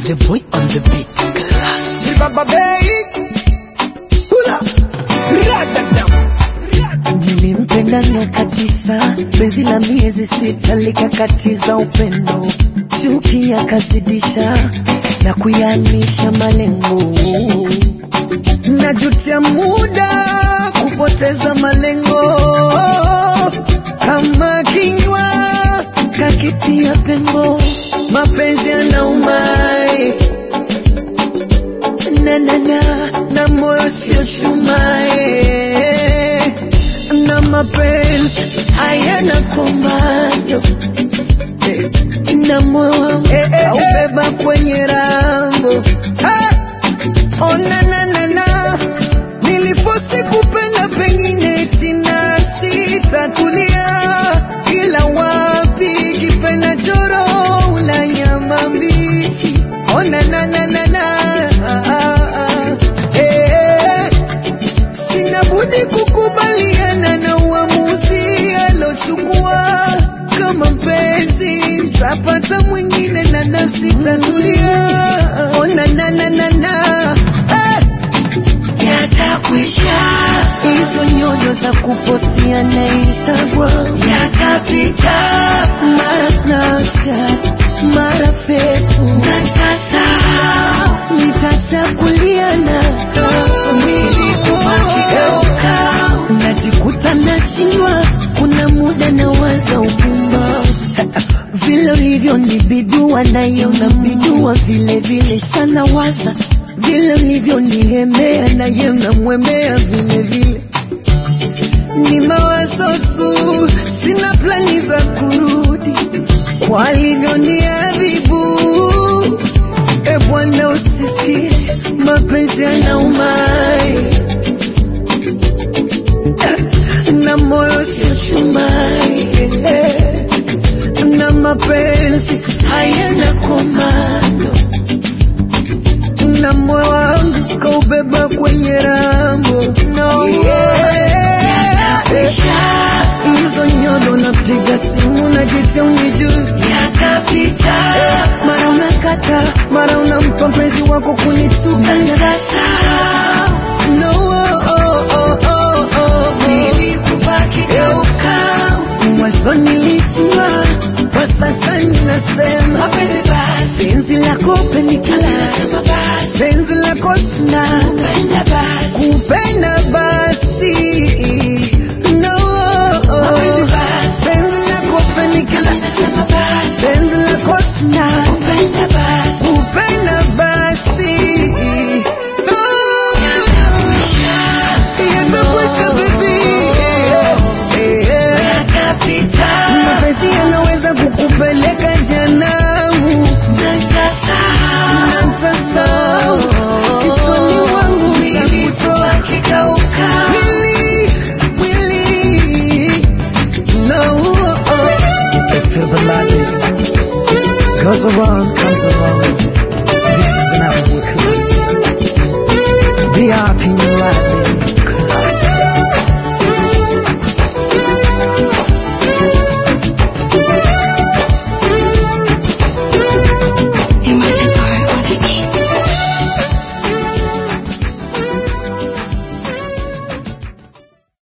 the boy on the beat. Class. Baba Bay. Hula. Radadam. Nilimpenda miaka tisa, penzi la miezi sita likakatiza upendo, chuki yakazidisha na kuyanisha malengo. Najutia muda kupoteza malengo, kama kinywa kakitia pengo, mapenzi yanaumai na na na na moyo sio chumae na mapenzi hayana komando eh, na moyo wangu aubeba kwenye rambo Ah! oh, na na na na nilifosi kupenda pengine sina sitatulia ila wapi kipenda choro ula nyama mbichi oh, na na na na na ah, ah, ah. Eh, sina budi kukubaliana na uamuzi alochukua kama mpenzi tapata mwingine na nafsi tatulia ona na na na na eh yatakwisha hizo nyodo za kupostia na Instagram yatapita, mara Snapchat, mara Facebook na nitasahau, nitachakuliana mwili kubakigeuka, najikuta nashindwa, kuna muda nawaza upumba vile ulivyo ni bidua nayo na bidua vile vile sana waza vile ulivyo nilemea naye namwemea vile vile ni mawazo tu sina plani za kurudi kwa alivyoniadhibu e bwana usisikie mapenzi yanaumai na moyo sio chumai eh na mapenzi hayana komando, na moyo wangu kaubeba kwenye rambo no. Hizo nyodo napiga simu najitia unijui, yatapita. Mara unakata, mara unampa mpenzi wako kunituka, nitasahau. No, oh, oh, oh, oh, oh. Nilikubaki geuka, mwanzo nilishindwa, kwa sasa ninasema mapenzi basi, penzi lako penikala, penzi lako sina, kupenda basi, kupenda basi, no, penzi lako penikala, penzi lako sina, kupenda basi, kupenda basi, no, yatakwisha baby, mapenzi yanaweza kukupeleka janamu natasahau kichwani mwangu utakutoa mwili mwili no It's a baladi goes around comes around